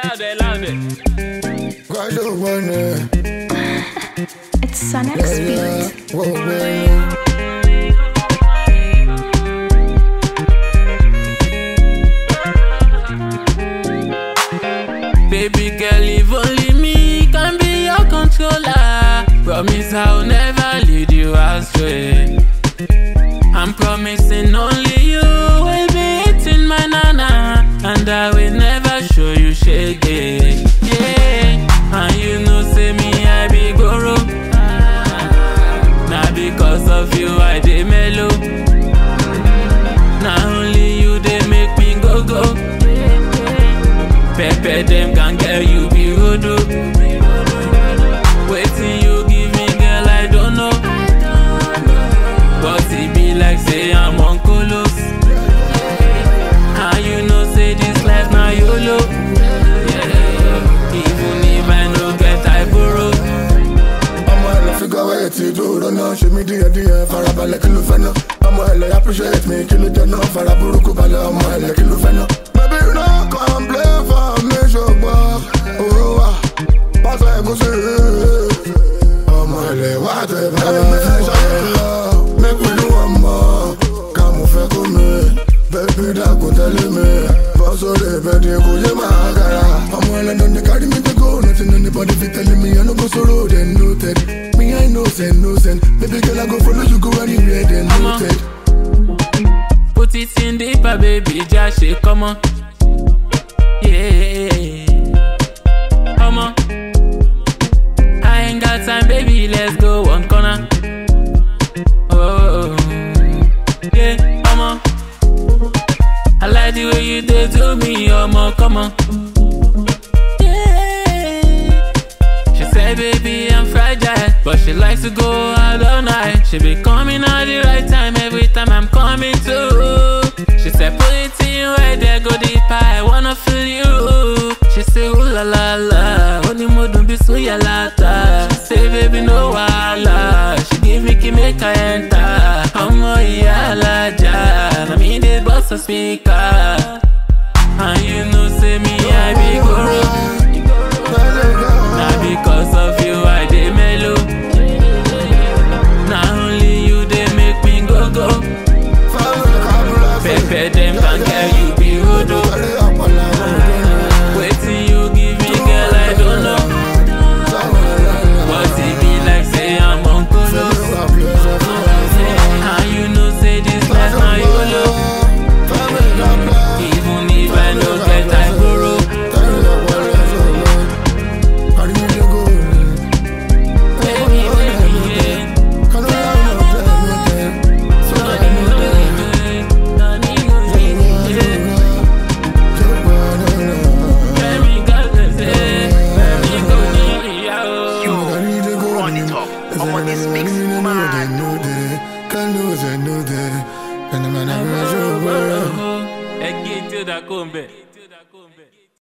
louder, louder. Why do you wanna? It's Sonic Speed. Whoa, whoa. Baby girl, if only me can be your controller. Promise I'll never lead you astray. I'm promising only you will be eating my nana, and I will never show you shake it. Yeah, and you know, say me I be goro. Now because of you I dey mellow. Now only you they make me go go. Pepper them can get you be hoodoo. Waiting you give me, girl, I don't know. But it be like say I'm on colos. How you know say this life now YOLO? Yeah. Even if I no get I borrow. ọmọ ẹ lọ figure wẹ̀ tí dúró náà ṣe mí díẹ̀ díẹ̀ farabalẹ̀ kí ló fẹ́ náà ọmọ ẹ lọ appreciate me kí ló jẹ náà fara burúkú balẹ̀ ọmọ ẹ lọ kí ló fẹ́ náà. baby no complain for me ṣùgbọ́n owó wa pásọ ẹ̀gúsí ọmọ ẹ lè wá tẹ bẹ́ẹ̀ fẹ́ ṣàyẹ̀ lọ make we do one more ká mo fẹ́ kó mi baby dàgùn tẹ́lẹ̀ mi bọ́ sórí ìbẹ̀dì kò yé máa gara ọmọ ẹlẹ́nu ní kárí mi dé go nothing anybody fit tell me I no go sorrow then noted me I know send no send baby girl I go follow you go anywhere then noted. Put it in deeper, baby, just shake, come on. Yeah. Come on. I ain't got time, baby, let's go one corner. Oh, yeah, come on. I like the way you did to me, oh, come on. Yeah. She said, baby, I'm fragile, but she likes to go out all night. She be coming at the right time every time I'm coming to. She said, put it in right there, go deeper, I wanna feel you. She say, ooh la la la, only more don't be so ya lata. She say, baby, no wala. She give me key, make I enter. I'm a yalaja, I mean, they bust a speaker. And you know, say me, I be guru. Now because of you I dey mellow. Now only you they make me go go. Pepper them can get you be hoodoo. Waiting you give me girl I don't know. But it be like say I'm on colos. And you know say this life now YOLO. Even if I no get I borrow. Baby, baby, yeah. Run it up. I'm on this mix, man. Can Ẹgbẹ́ tí ó dá kó ń bẹ̀.